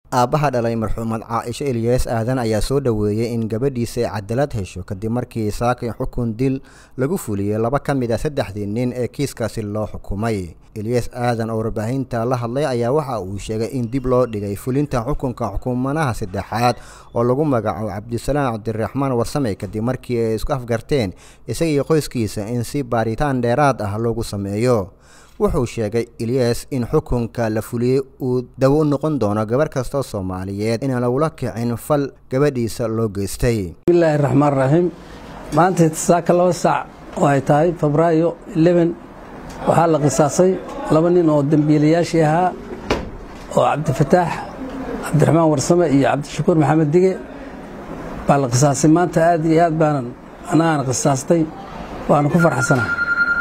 aabbaha dhalay marxuumad caaisho eliyas aadan ayaa soo dhoweeyey in gabadhiisa ay cadaalad hesho kadib markii saakay xukun dil lagu fuliyey laba ka mid a saddexdii nin ee kiiskaasi loo xukumay eliyas aadan oo warbaahinta la hadlay ayaa waxa uu sheegay in dib loo dhigay fulinta xukunka xukumanaha saddexaad oo lagu magacaabo cabdisalaam cabdiraxmaan warsame kadib markii ay isku afgarteen isagii qoyskiisa in si baaritaan dheeraad ah loogu sameeyo wuxuu sheegay eliyas in xukunka la fuliyey uu dawo u noqon doono gabarh kastoo soomaaliyeed inaan lagula kicin fal gabadhiisa loo geystay bismillaahi raxmaan raxiim maanta saaka laba saac oo ay tahay febraayo leben waxaa la qisaasay laba nin oo dembiilayaashii ahaa oo cabdifataax cabdiraxmaan warsame iyo cabdishakuur maxamed dige baa la qisaasay maanta aad iyo aad baanan anagaana qisaastay waana ku farxsanaha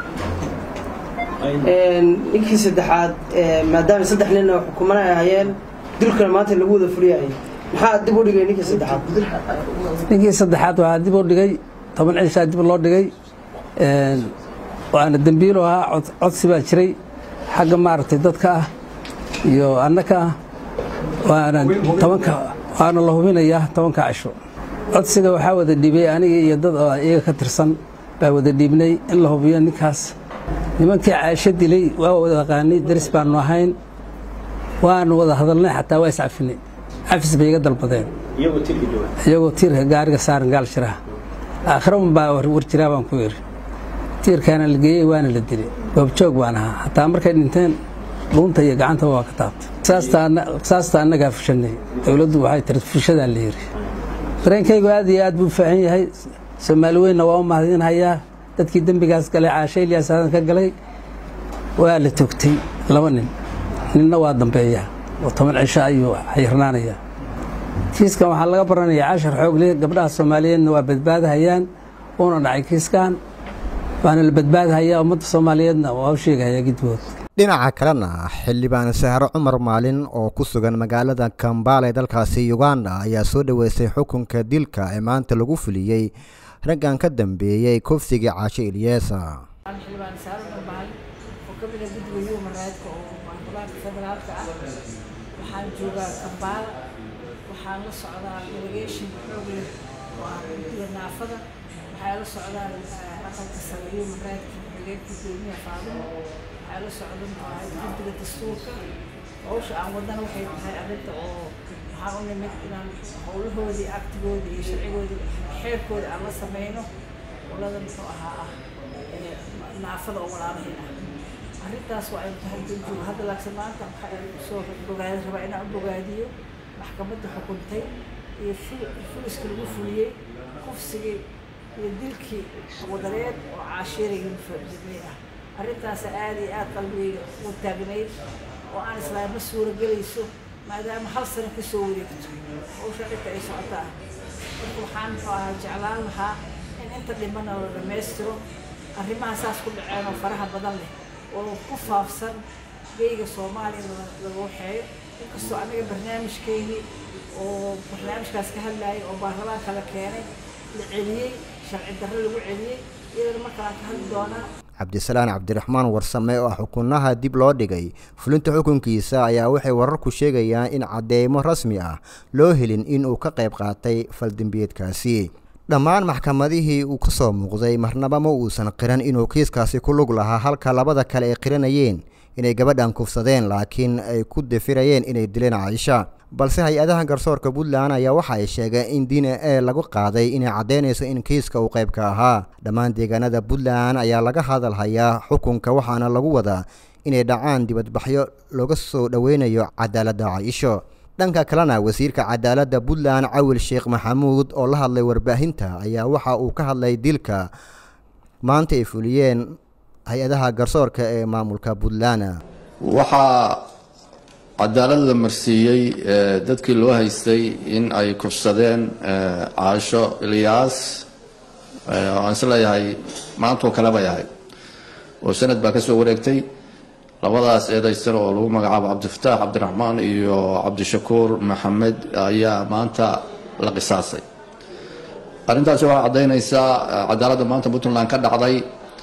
ninkii saddexaad maadaama saddex nin oo xukumana ay hayeen dilkana maanta lagu wada fuliyayay maxaa dib u dhigay ninkii saddexaad ninkii saddexaad waxaa dib u dhigay toban cishaa dib loo dhigay waana dembiilo ahaa codsi baa jiray xagga maaragtay dadka ah iyo annaka ah waana tobanka waana la hubinayaa tobanka cisho codsiga waxaa wada dhiibay aniga iyo dad oo iyaga ka tirsan baa wada dhiibnay in la hubiyo ninkaas nimankii caaisho dilay waa wada aqaanay daris baanu ahayn waanu wada hadalnay xataa waa iscafinay cafis bay iga dalbadeen iyagoo tiirka gaariga saaran gaal shiraha aakhira un baa war jiraa baan ku yidhi tiirkaana la geeyey waana la dilay goobjoog baan ahaa xataa markay dhinteen dhuunta iyo gacantaba waa ka taabtay qisaasta annagaa fushanay dowladdu waxay tiri fushadaa la yidhi dareenkaygu aad iyo aad buu faahan yahay soomaali weynna waa u mahadinhayaa dadkii dembigaas galay caashe ilyaas aadan ka galay waa la togtay laba nin ninna waa dambeeya oo toban cisho ayuu xayirnaanaya kiiskan waxaa laga baranayaa cashar xoogle gabdhaha soomaaliyeedna waa badbaadahayaan uuna dhacay kiiskan waana la badbaadahayaa ummadda soomaaliyeedna waa u sheegahayaa gidbood dhinaca kalena xildhibaan sahro cumar maalin oo ku sugan magaalada kambaala ee dalkaasi uganda ayaa soo dhoweystay xukunka dilka ee maanta lagu fuliyey raggan ka dambeeyey kufsigii caasho ilyeesa xildhibaan saaro dhambaal oo ka mid ah guddiga human rightka oo baarlamaanka federaalka ah waxaan joogaa kambaala waxaan la socdaa delegation xoog leh oo ah guddiga naafada waxaa la socdaa aqalka sare human rightka xogeen gudoomiyaha faadimo waxaa la socda guddiga dastuurka hawsha aan wadana waxay tahay arrinta oo waxaan u nimid inaan howlahoodii aktigoodii iyo sharcigoodii xeerkooda aan la sameyno olada muxuu ahaa ah naafada oo walaalahay ah arrintaas waa aynu tahay danjuug hadda laakse maanta waxaa soo bogaadi rabaa inaan u bogaadiyo maxkamadda xukuntay iyo fuliska lagu fuliyey kufsigii iyo dilkii wadareed oo caashiirayga mufadidnay ah arrintaas aad iyo aad qalbigayga u taagnayd oo aan islaam ma suuragelayso maadaama hal sano ka soo wareegto hawsha dhinta ay socotaa marka waxaan muxuu ahaa jeclaan lahaa in inta dhimana la dhammaystiro arrimaha saas ku dhaceen oo faraha badan leh oo ku faafsan geyga soomaaliya laga waxeeyo inkastoo anaga barnaamijkeygii oo barnaamijkaas ka hadlayay oo baarlamaanka la keenay la celiyey sharci darro lagu celiyey iyadana markalaan ka hadli doonaa cabdisalaan cabdiraxmaan warsame oo xukunaha dib loo dhigay fulinta xukunkiisa ayaa waxay wararku sheegayaan in cadeymo rasmi ah loo helin in uu ka qayb qaatay faldembiyeedkaasi dhammaan maxkamadihii uu ka soo muuqday marnaba ma uusan qiran inuu kiiskaasi ku lug lahaa halka labada kale ay qiranayeen inay gabadhan kufsadeen laakiin ay ku dafirayeen inay dileen caaisha balse hay-adaha garsoorka puntland ayaa waxa ay sheegeen in d n a lagu qaaday inay caddaynayso in kiiska uu qayb ka ahaa dhammaan deegaanada puntland ayaa laga hadalhayaa xukunka waxaana lagu wadaa inay dhacaan dibadbaxyo looga soo dhoweynayo cadaaladda caaisho dhanka kalena wasiirka cadaaladda puntland cawil sheekh maxamuud oo la hadlay warbaahinta ayaa waxa uu ka hadlay dilka maanta ay fuliyeen hay-adaha garsoorka ee maamulka puntland waxaa cadaalad la marsiiyey dadkii loo haystay in ay kufsadeen caasho ilyaas aan is leeyahay maantoo kale bay ahayd oo sanad baa ka soo wareegtay labadaas eedaysan oo lagu magacaabo cabdifataax cabdiraxmaan iyo cabdishakuur maxamed ayaa maanta la qisaasay arrintaasi waxay caddaynaysaa cadaaladda maanta puntland ka dhacday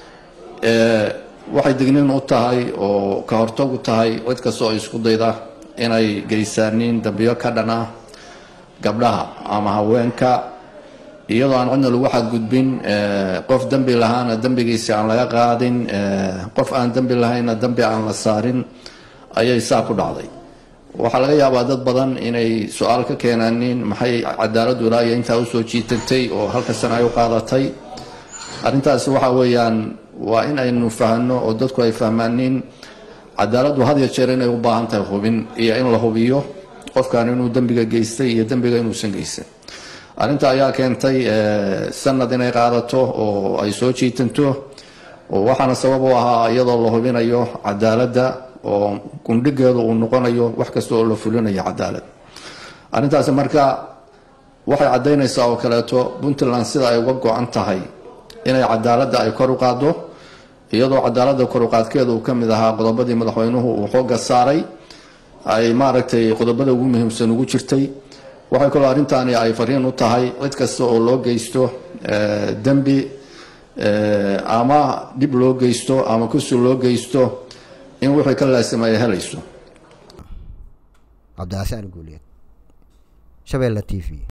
waxay digniin u tahay oo ka hortag u tahay cid kastoo ay isku dayda inay geysaanin dambiyo ka dhan ah gabdhaha ama haweenka iyadoo aan cidna lagu xadgudbin qof dembi lahaana dembigiisi aan laga qaadin qof aan dembi lahaynna dembi aan la saarin ayay saa ku dhacday waxaa laga yaabaa dad badan inay su-aal ka keenaanin maxay cadaaladdu ilaa iyo intaa usoo jiitatay oo halka sana ay u qaadatay arrintaasi waxa weeyaan waa in aynu fahno oo dadku ay fahmaanin cadaaladdu had ya jeer inay u baahan tahay hubin iyo in la hubiyo qofkan inuu dembiga geystay iyo dembiga inuusan geysan arrinta ayaa keentay sanad inay qaadato oo ay soo jiitanto oo waxaana sabab u ahaa iyadoo la hubinayo cadaaladda oo gundhigeedu uu noqonayo wax kasta oo la fulinayo cadaalad arrintaasi marka waxay caddaynaysaa oo kaleeto puntland sida ay uga go-an tahay inay cadaaladda ay kor u qaaddo iyadoo cadaaladda kor u qaadkeeda uu ka mid ahaa qodobadii madaxweynuhu uu xooga saaray ay maaragtay qodobada ugu muhiimsan ugu jirtay waxay kaloo arrintaani ay fariin u tahay cid kasta oo loo geysto dembi ama dhib loo geysto ama kusi loo geysto in wixii ka laasima ay helayso cabdicaasaan guuleed shabeelle t v